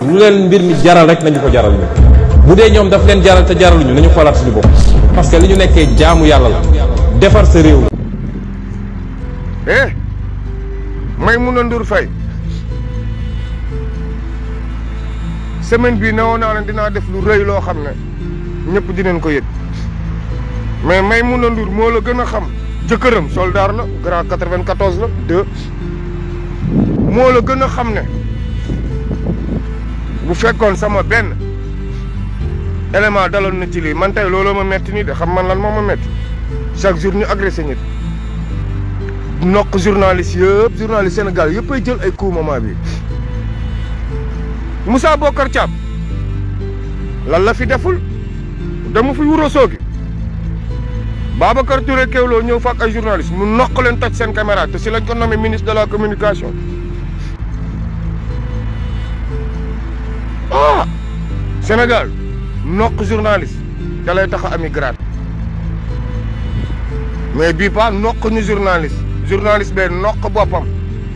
lu leen mbir mi jaral rek nañu ko jaral ñu bu dee ñoom daf leen jaral te jaraluñu nañu xoolaat suñu bopp parce que li ñu nekkee jaamu yàlla la defar sa réew la eh Maimouna Ndour Faye semaine bii newoon naa ne dinaa def lu rëy loo xam ne ñëpp dinañ ko yëg mais Maimouna Ndour moo la gën a xam jëkkëram soldat la grand 94 la deux moo la gën a xam ne bu fekkoon sama benn élément daloon na ci lii man tey looloo ma metti nii de xam man lan moo ma metti chaque jour ñu agressé nit nokk journaliste yëpp journaliste Sénégal yëpp ay jël ay coup moment bi Moussa Bokar Thiam lan la fi deful dama fi wuro soogi Babacar Touré Kewloo ñëw fa ak ay journaliste mu nokk leen toj seen caméra te si lañ ko nommé ministre de la communication ah Sénégal nokk journaliste da lay tax a ami grade mais bii pas nokk ñu journaliste journaliste bee nokk boppam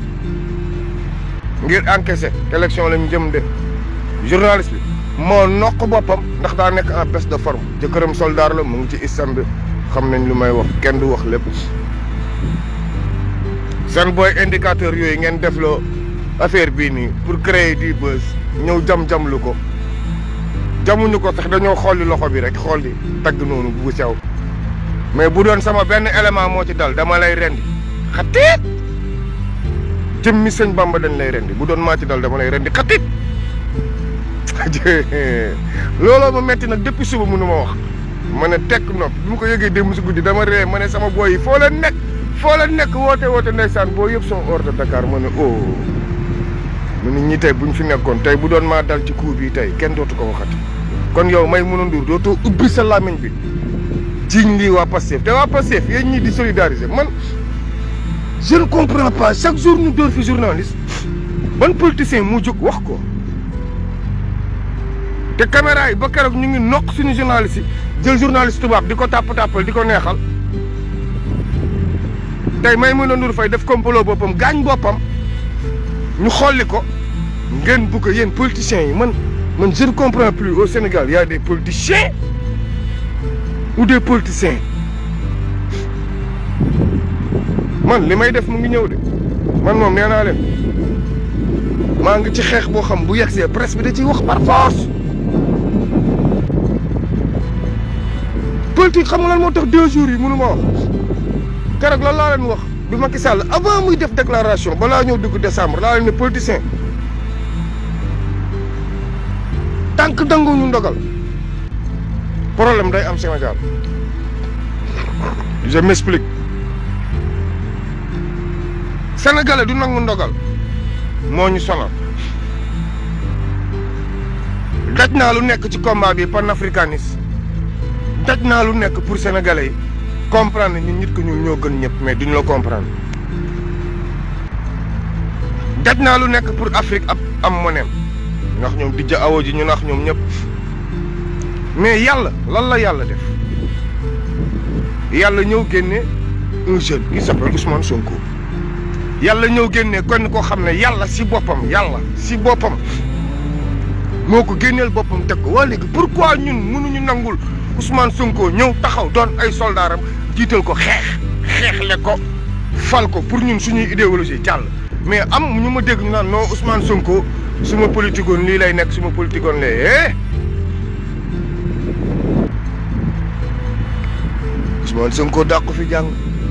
ngir encaisser élection lañ jëm de journaliste bi moo nokk boppam ndax daa nekk en baisse de forme jëkkëram soldat la mu ngi ci islam bi xam nañ lu may wax kenn du wax lépp seen booy indicateur yooyu ngeen defloo affaire bii nii pour créer du buzz ñëw jam-jam lu ko jamuñu ko sax dañoo xolli loxo bi rek xolli tagg noonu bu sew mais bu doon sama benn élément moo ci dal dama lay rendi xatiit jëmmi sëñ Bamba dañ lay rendi bu doon maa ci dal dama lay rendi xatiit looloo ma metti nag depuis suba mënu ma wax ma ne tekk nopp bi mu ko yëgee démb si guddi dama ree ma ne sama booy yi foo leen nekk foo leen nekk woote woote ndeysaan boo yëpp son hors de Dakar ma ne oh mu ne ñi tey buñ fi nekkoon tey bu doon maa dal ci coup bi tey kenn dootu ko waxati kon yow Maimouna Ndour dootoo ubbi sa làmmiñ bi jiiñ lii waa Pastef te waa Pastef yéen ñii di solidariser man je ne comprends pas chaque jour ñu dóor fi journaliste ban politicien mu jóg wax ko te caméra yi ba keroog ñu ngi nokk suñu journaliste yi jël journaliste tubaab di ko tàpp-tàppal di ko neexal tey Maimouna Ndour Faye def complot boppam gaañ boppam ñu xolli ko ngeen bu ko yéen politiciens yi man man je ne comprends plus au Sénégal y a des politiciens ou des politiciens man li may def mu ngi ñëw de man moom nee naa leen maa ngi ci xeex boo xam bu yegsee presse bi da ciy wax par force politique xam nga lan moo tax deux jours yi mënu ma wax keroog lan laa leen wax bi Macky Sall avant muy def déclaration balaa ñëw dugg décembre laa leen ne politicien tant que danguñu ndogal problème day am Sénégal je m'explique sénégalais du nangu ndogal moo ñu sonal daj naa lu nekk ci combat bi panafricanisme daj naa lu nekk pour sénégalais yi comprendre ni nit ku ñuul ñoo gën ñëpp mais duñu la comprendre daj naa lu nekk pour Afrique ab am moneem ndax ñoom di ja awo ji ñu nax ñoom ñëpp mais yàlla lan la yàlla def yàlla ñëw génne un jeune qui s'appelle Ousmane Sonko yàlla ñëw génne kon koo xam ne yàlla si boppam yàlla si boppam moo ko génneel boppam teg ko waa léegi pourquoi ñun mënuñu nangul Ousmane Sonko ñëw taxaw doon ay soldaaram jiital ko xeex xeexle ko fal ko pour ñun suñuy idéologie jàll mais am ñu ma dégg ñu naan non Ousmane Sonko suma politikoon lii lay nekk suma politikoon lee eh Ousmane Sonko dàq ko fi jàng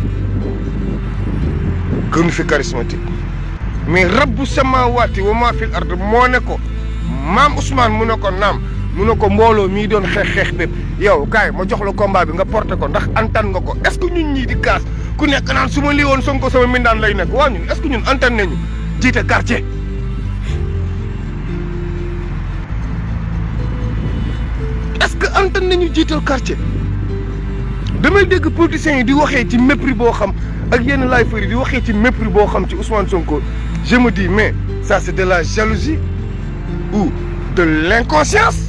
gënu fi charismatique mais rabbu samaawaati wa maa fil ard moo ne ko maam Ousmane mu ne ko naam mu ne ko mbooloo mii doon xeex xeex bépp yow kaay ma jox la combat bi nga porté ko ndax antan nga ko est-ce que ñun ñii di kaas ku nekk naan su ma lii woon Sonko sama mindaan lay nekk waa ñun est-ce que ñun antan nañu jiite quartier. est-ce que antan nañu jiital quartier damay dégg politiciens yi di waxee ci mépris boo xam ak yenn laay fëri di waxee ci mépris boo xam ci Ousmane Sonko je me dis mais ça c'est de la jalousie ou de l'inconscience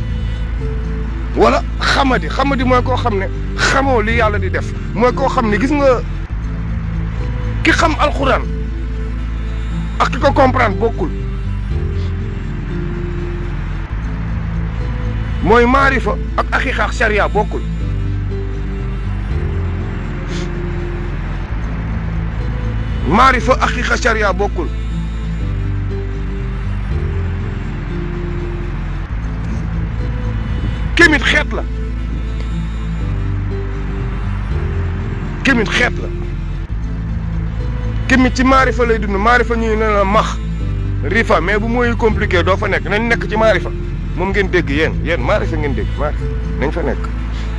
wala xamadi xamadi mooy koo xam ne xamoo li yàlla di def mooy koo xam ne gis nga ki xam alxuraan ak ki ko comprendre bokkul mooy maarifa ak aqiqa ak sharia bokkul maarifa aqiqa sharia bokkul kémit xeet la kémit xeet la kémit ci maarifa lay dund maarifa ñuy ne la max rifa mais bu mooy compliqué doo fa nekk nañ nekk ci maarifa moom ngeen dégg yéen yéen maarifa ngeen dégg maarifa nañ fa nekk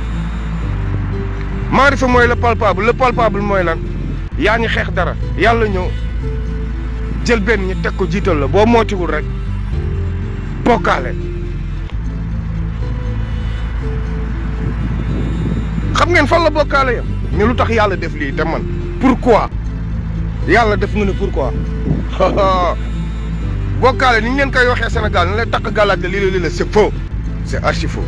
maarifa mooy le palpable le palpable mooy lan yaa ngi xeex dara yàlla ñëw jël benn ñi teg ko jiital la boo mootiwul rek bokkaale xam ngeen fan la bokkaale yam ne lu tax yàlla def lii te man pourquoi yàlla def nga ne pourquoi bokkaale ni ñu leen koy waxee Sénégal ne la takk gàllaaj la lii la lii la c'est faux c'est archi faux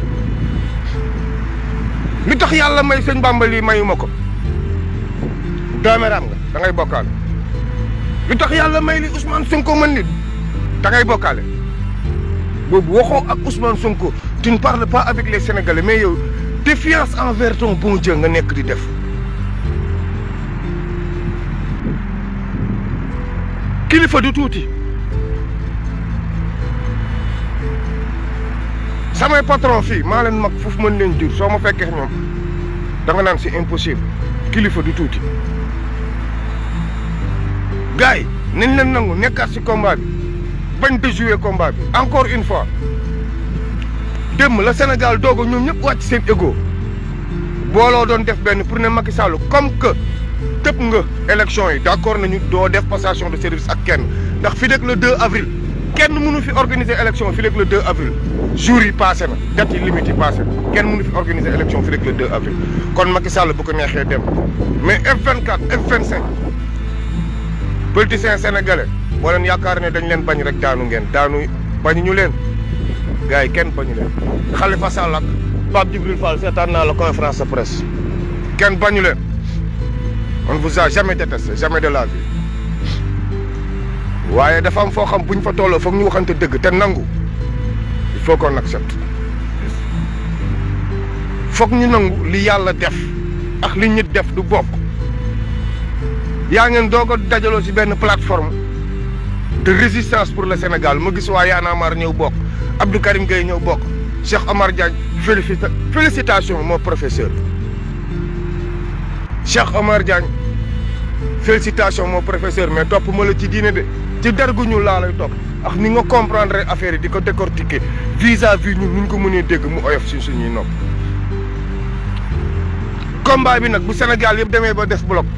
li tax yàlla may sëñ Bàmba lii mayuma ko dooméeraam nga da ngay bokkaale li tax yàlla may li Ousmane Sonko mën nit da ngay bokkaale boobu waxoo ak Ousmane Sonko tu ne parles pas avec les Sénégalais mais yow défiance envers ton bon Dieu nga nekk di def kilifa du tuuti samay patron fii maa leen mag foofu mën leen jur soo ma fekkee ñoom da nga naan c'est impossible kilifa du tuuti gars yi nañ leen nangu nekkaat ci combat bi bañ déjouer combat bi encore une fois démb la Sénégal doog a ñoom ñëpp wàcc seen ego booloo doon def benn pour ne Macky Sall comme que tëb nga élection yi d'accord nañu doo def passation de service ak kenn ndax fi rek le 2 avril kenn mënu fi organiser élection fi rek le 2 avril jours yi passé na date yi limite yi passé na kenn mënu fi organiser élection fi rek le 2 avril kon Macky Sall bu ko neexee dem mais F24 F25 politiciens sénégalais boo leen yaakaar ne dañ leen bañ rek daanu ngeen daanu bañu ñu leen gars yi kenn bañu leen Khalifa Sall ak Pape Djibril Fall seetaan naa la conférence de presse kenn bañu leen on vous a jamais détesté jamais de la vie waaye dafa am foo xam bu ñu fa tolloo foog ñu waxante dëgg te nangu il faut qu'on accepte foog ñu nangu li yàlla def ak li nit def du bokk yaa ngeen doog a dajaloo ci benn plateforme de résistance pour le Sénégal ma gis waa Y'en a marre ñëw bokk Abdou Karim Gueye ñëw bokk Cheikh Omar Diagne félicita félicitation mon professeur Cheikh Omar Diagne félicitation mon professeur mais topp ma la ci diine de ci dergu ñu laa lay topp ak ni nga comprendre affaire yi di ko décortiquer vis-à-vis ñun ñu ko mënee dégg mu oyof si suñuy nopp combat bi nag bu Sénégal yëpp demee ba def bloc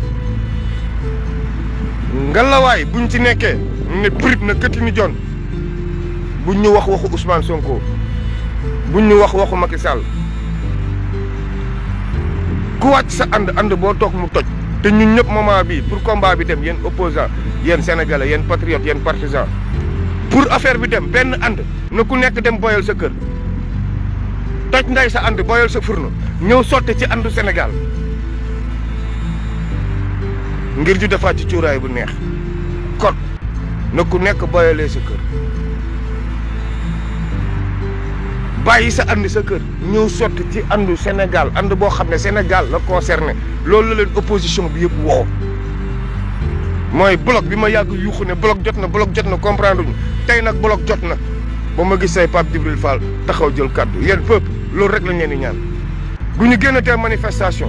ngalawaay buñ ci nekkee ne prip na këtti ni jon buñ ñu wax waxu Ousmane Sonko buñ ñu wax waxu Macky Sall ku wàcc sa ànd ànd boo toog mu toj te ñun ñëpp moment bii pour combat bi dem yéen opposant yéen sénégalais yéen patriotes yéen partisans pour affaire bi dem benn ànd na ku nekk dem boyal sa kër toj nday sa ànd boyal sa furno ñëw sotti ci àndu Sénégal ngir ju defaat ci cuuraay bu neex kon na ku nekk boyalee sa kër bàyyi sa ànd sa kër ñëw sotti ci àndu Sénégal ànd boo xam ne Sénégal la concerné loolu la leen opposition bi yëpp woo mooy bloc bi ma yàgg yuuxu ne bloc jot na bloc jot na comprendre ñu tey nag bloc jot na ba ma gis say Pape Djibril Fall taxaw jël kaddu yéen peuple loolu rek lañ leen di ñaan bu ñu génn tey manifestation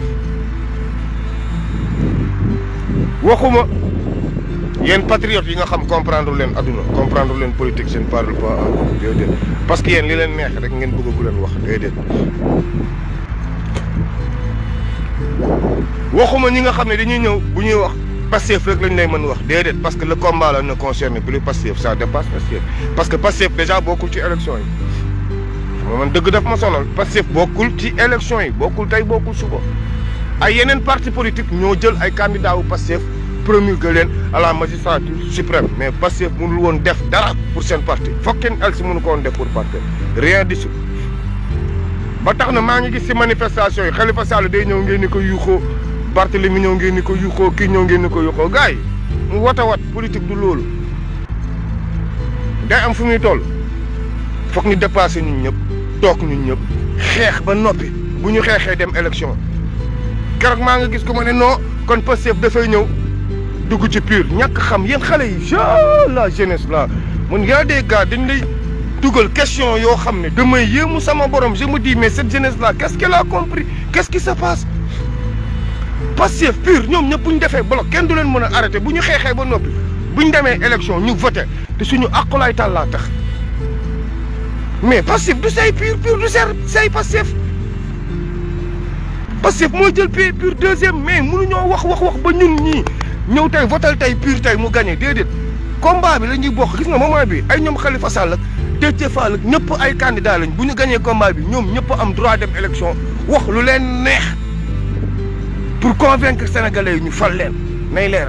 waxuma yéen patriotes yi nga xam comprendre leen adduna comprendre leen politique je ne parle pas à vous déedéet parce que yéen li leen neex rek ngeen bëgg ku leen wax déedéet waxuma ñi nga xam ne dañuy ñëw bu ñuy wax Pastef rek lañ lay mën wax déedéet parce que le combat là ne concerne plus Pastef ça dépasse Pastef parce que Pastef déjà bokkul ci élection yi xam man dëgg daf ma sonal Pastef bokkul ci élection yi bokkul tey bokkul suba ay yeneen parti politique ñoo jël ay candidats wu Pastef promulgué leen à la magistrature suprême mais Pastef mënul woon def dara pour seen parti foog kenn el si mënu ko woon def pour parti rien du tout ba tax na maa ngi gis si manifestation yi Khalifa Sall day ñëw ngeen ni ko yuuxoo Barthélemy ñëw ngeen ni ko yuuxoo kii ñëw ngeen ni ko yuuxoo gars yi mu wat a wat politique du loolu day am fu muy toll foog ñu dépassé ñun ñëpp toog ñun ñëpp xeex ba noppi bu ñu xeexee dem élection keroog maa nga gis ko ma ne non kon Pastef dafay ñëw dugg ci pur ñàkk xam yéen xale yi ja la jeunesse là mun y a des gars dañ lay dugal question yoo xam ne damay yéemu sama borom je me dis mais cette jeunesse là qu'est-ce qu'elle a compris qu'est-ce qui se passe Pastef pur ñoom ñëpp bu ñu defee bloc kenn du leen mën a arrêté bu ñu xeexee ba noppi bu ñu demee élection ñu voté te suñu aqulaay tàllaa tax mais Pastef du say pur pur du ser say Pastef Pastef moo jël pur pur deuxième mais mënuñoo wax wax wax ba ñun ñii ñëw tey votal tey pur tey mu gagné déedéet combat bi la ñuy bokk gis nga moment bi ay ñoom Khalifa Sall ak Déthié Fall ak ñëpp ay candidat lañ bu ñu gagné combat bi ñoom ñëpp am droit dem élection wax lu leen neex pour convaincre sénégalais yi ñu fal leen nay leer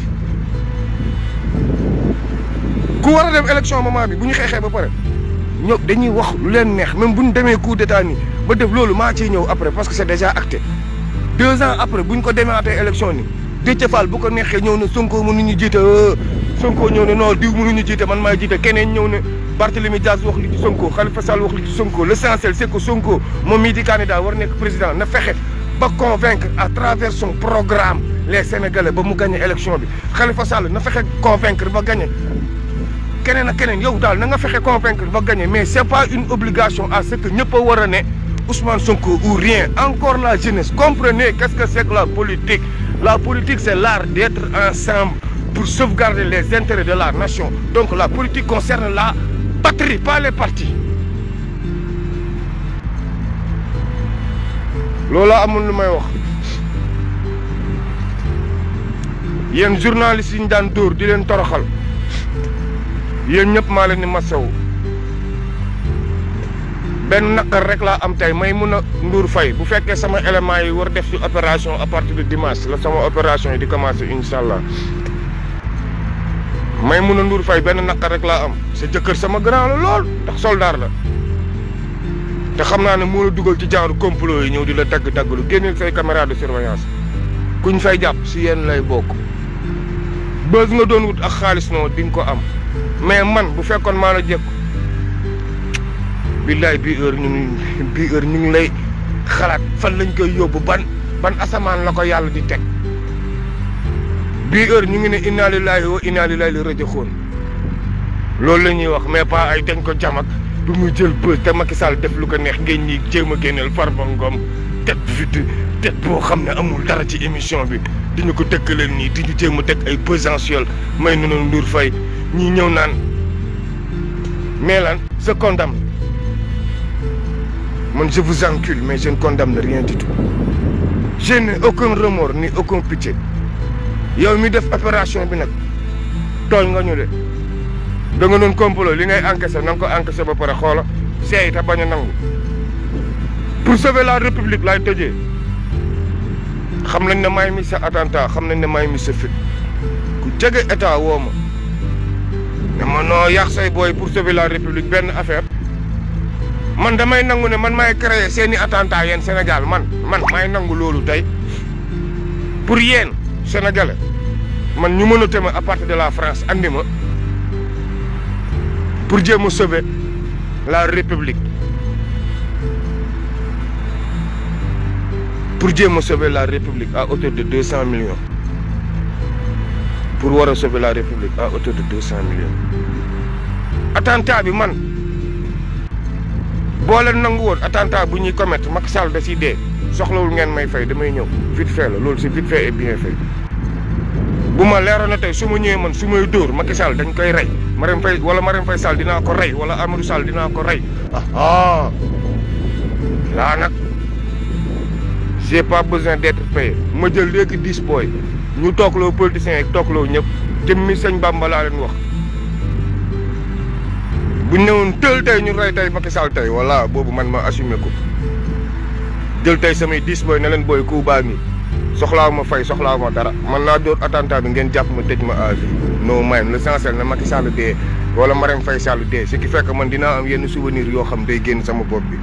ku war a dem élection moment bi bu ñu xeexee ba pare ñoom dañuy wax lu leen neex même bu ñu demee coup d'état nii ba def loolu maa ciy ñëw après parce que c'est déjà acté deux ans après bu ñu ko demaatee élection ni Déthié Fall bu ko neexee ñëw ne Sonko mënuñu jiite Sonko ñëw ne non diw mënuñu jiite man maay jiite keneen ñëw ne Barthélémy Dias wax li ci Sonko Khalifa Sall wax li ci Sonko l'essentiel c'est que Sonko moom mii di candidat war nekk président na fexe ba convaincre à travers son programme les Sénégalais ba mu gagné élection bi Khalifa Sall na fexe convaincre ba gagné keneen ak keneen yow daal na nga fexe convaincre ba gagné mais c'est pas une obligation à ce que ñëpp a war a ne Ousmane Sonko ou rien encore la jeunesse comprenez qu'est-ce que c'est que la politique la politique c'est l'art d'être ensemble pour sauvegarder les intérêts de la nation donc la politique concerne la patrie pas les partis loolu amul lu may wax yéen journalistes yi ñu daan dóor di leen toroxal yéen ñëpp maa leen ni masaw benn naqar rek laa am tey may mun a nduur fay bu fekkee sama éléments yi war def ci opération à partir de dimanche la sama opération yi di commencer incha allah may mun a nduur fay benn naqar rek laa am sa jëkkër sama grand la lool ndax soldat la te xam naa ne moo la dugal ci genre complot yi ñëw di la dagg daggalu génneel say caméra de surveillance kuñ fay jàpp si yéen lay bokk bës nga doon wut ak xaalis noo di nga ko am mais man bu fekkoon maa la jekku billaay bii heure ñu ngi bii heure ñu ngi lay xalaat fan lañ koy yóbbu ban ban asamaan la ko yàlla di teg bii heure ñu ngi ne inna lillahi wa inna ilayhi raji'un loolu la ñuy wax mais pas ay dañ ko jamak bu muy jël bës te Macky Sall def lu ko neex ngeen ñi jéem a génneel Farba Ngom tête vide tête boo xam ne amul dara ci émission bi di ñu ko tëkkaleel nii di ñu jéem a teg ay pesantioel may nu noonu Ndour Faye ñii ñëw naan mais lan je condamne man je vous encule mais je ne condamne rien du tout je n'ai aucun remords ni aucun pitié yow mi def opération bi nag tooñ nga ñu de da nga doon complot li ngay encaissé na nga ko encaissé ba pare xoola seey te bañ a nangu pour sauver la république laay tëjee xam nañ ne may mi sa attentat xam nañ ne may mi sa fit ku jege état woo ma ne ma noo yàq say booy pour sauver la république benn affaire man damay nangu ne man maay créer seeni attentat yéen Sénégal man man maay nangu loolu tey pour yéen sénégalais man ñu mën a tëma à partir de la France andi ma pour jéem a sauver la république pour jéem a sauver la république à hauteur de deux cent millions pour war a sauver la république à hauteur de deux cent millions attentat bi man boo leen nangu woon attentat bu ñuy commettre Macky Sall da si dee soxlawul ngeen may fay damay ñëw vite fait la loolu c'est vite fait et bien fait bu ma leeroon na tey su ma ñëwee man su may dóor Macky Sall dañ koy rey Marème Faye wala Marème Faye Sall dinaa ko rey wala Amadou Sall dinaa ko rey ah laa nag j'ai pas besoin d'être payé ma jël léegi dix booy ñu toogloo politiciens yi toogloo ñëpp jëmmi sëñ Bamba laa leen wax bu ñu newoon tël tey ñu rey tey Macky Sall tey voilà boobu man ma assumé ko jël tey samay dix booy ne leen booy ku baa ngi soxlaaw ma fay soxlaaw ma dara man naa door attentat bi ngeen jàpp ma tëj ma à vie non man l'essentiel na Macky Sall dee wala Marème Faye Sall dee ce qui fait que man dinaa am yenn souvenir yoo xam day génn sama bopp bi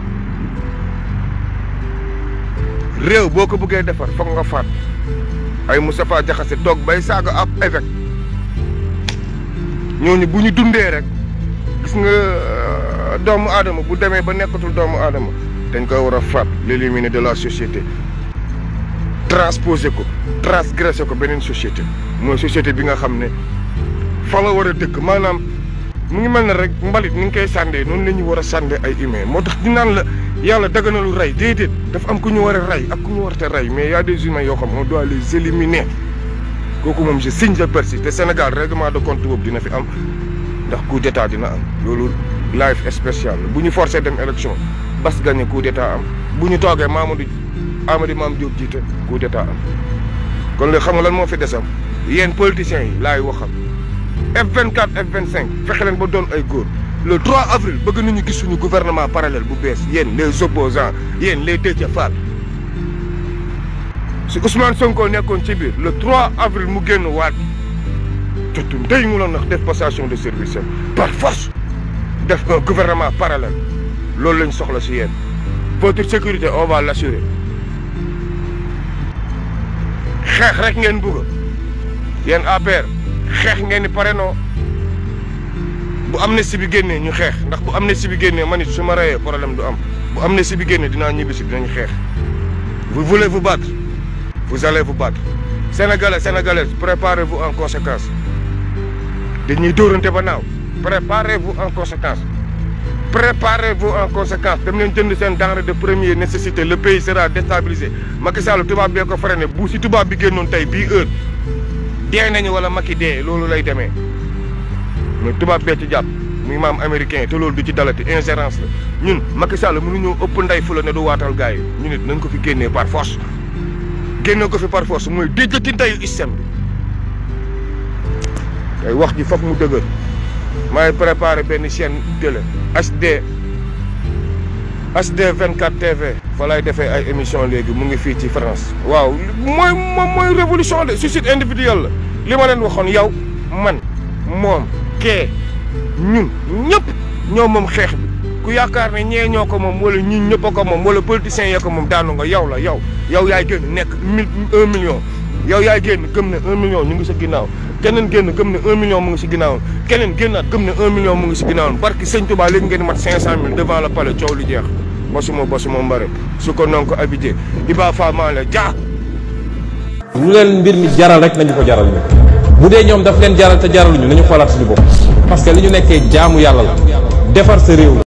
réew boo ko bëggee defar foog nga faat ay Moustapha Diakhaté toog bay saaga ab évêque ñooñu bu ñu dundee rek gis nga doomu aadama bu demee ba nekkatul doomu aadama dañ koy war a faat l'éliminer de la société transposer ko transgresser ko beneen société mooy société bi nga xam ne fa la war a dëkk maanaam mu ngi mel ne rek mbalit ni nga koy sàndee noonu la ñu war a sàndee ay humain moo tax di naan la yàlla daganalu rey déedéet dafa am ku ñu war a rey ak ku ñu war a rey mais y a des humains yoo xam on doit les éliminer kooku moom je signe je persiste te Sénégal règlement de compte boobu dina fi am ndax coup d'état dina am loolu live spécial bu ñu forcé dem élection bas gagné coup d'état am bu ñu toogee Mamadou Amady Mame Diop jiite coup d'état am kon léegi xam nga lan moo fi desam yéen politiciens yi laay waxal F24 F25 fexe leen ba doon ay góor le 3 avril bëgg nañu gis suñu gouvernement parallèle bu bees yéen les opposants yéen les Déthié Fall si Ousmane Sonko nekkoon ci biir le 3 avril mu génn waat jotu ndey mu la nax def passation de service par force def un gouvernement parallèle loolu lañ soxla si yéen votre sécurité on va l'assurer xeex rek ngeen bugg yéen APR xeex ngeen ni pare noo bu amnistie bi génnee ñu xeex ndax bu amnistie bi génnee man it su ma reyee problème du am bu amnistie bi génnee dinaa ñibbi si dinañ xeex vous voulez vous battre vous allez vous battre sénégalais sénégalaises préparez-vous en conséquence dañuy dóorante ba naaw préparez-vous en conséquence préparez-vous en conséquence dem leen jënd seen denrée de première nécessité le pays sera déstabilisé Macky Sall tubaab bee ko freiné bu si tubaab bi génnoon tey bii heure dee nañu wala Macky dee loolu lay demee mais tubaab bee ci jàpp muy maam américain te loolu du ci dalati ingérence la ñun Macky Sall mënuñoo ëpp nday fu la ne du waatal gars yi ñu nit nañ ko fi génnee par force génne ko fi par force mooy déjjati ndeyu système bi tey wax ji foog mu dëgër maay préparé benn chaîne télé HD HD 24 TV fa lay defee ay émission léegi mu ngi fii ci France waaw mooy moom mooy révolution de suicide individuel la li ma leen waxoon yow man moom kee ñun ñëpp ñoo moom xeex bi ku yaakaar ne ñee ñoo ko moom wala ñun ñëpp a ko moom wala politiciens ya ko moom daanu nga yow la yow yow yaay génn nekk mille un million yow yaay génn gëm ne un million ñu ngi sa ginnaaw keneen génn gëm ne un million mu ngi si ginnaaw keneen génnaat gëm ne un million mu ngi si ginnaaw barki sëñ Touba léegi ngeen mat cinq cent mille devant le palais coow lu jeex basuma basuma mbare su ko non ko abidé Iba Fama la jaa lu leen mbir mi jaral rek nañu ko jaral ñu bu dee ñoom daf leen jaral te jaraluñu nañu xoolaat suñu bopp parce que li ñu nekkee jaamu yàlla la defar sa réew la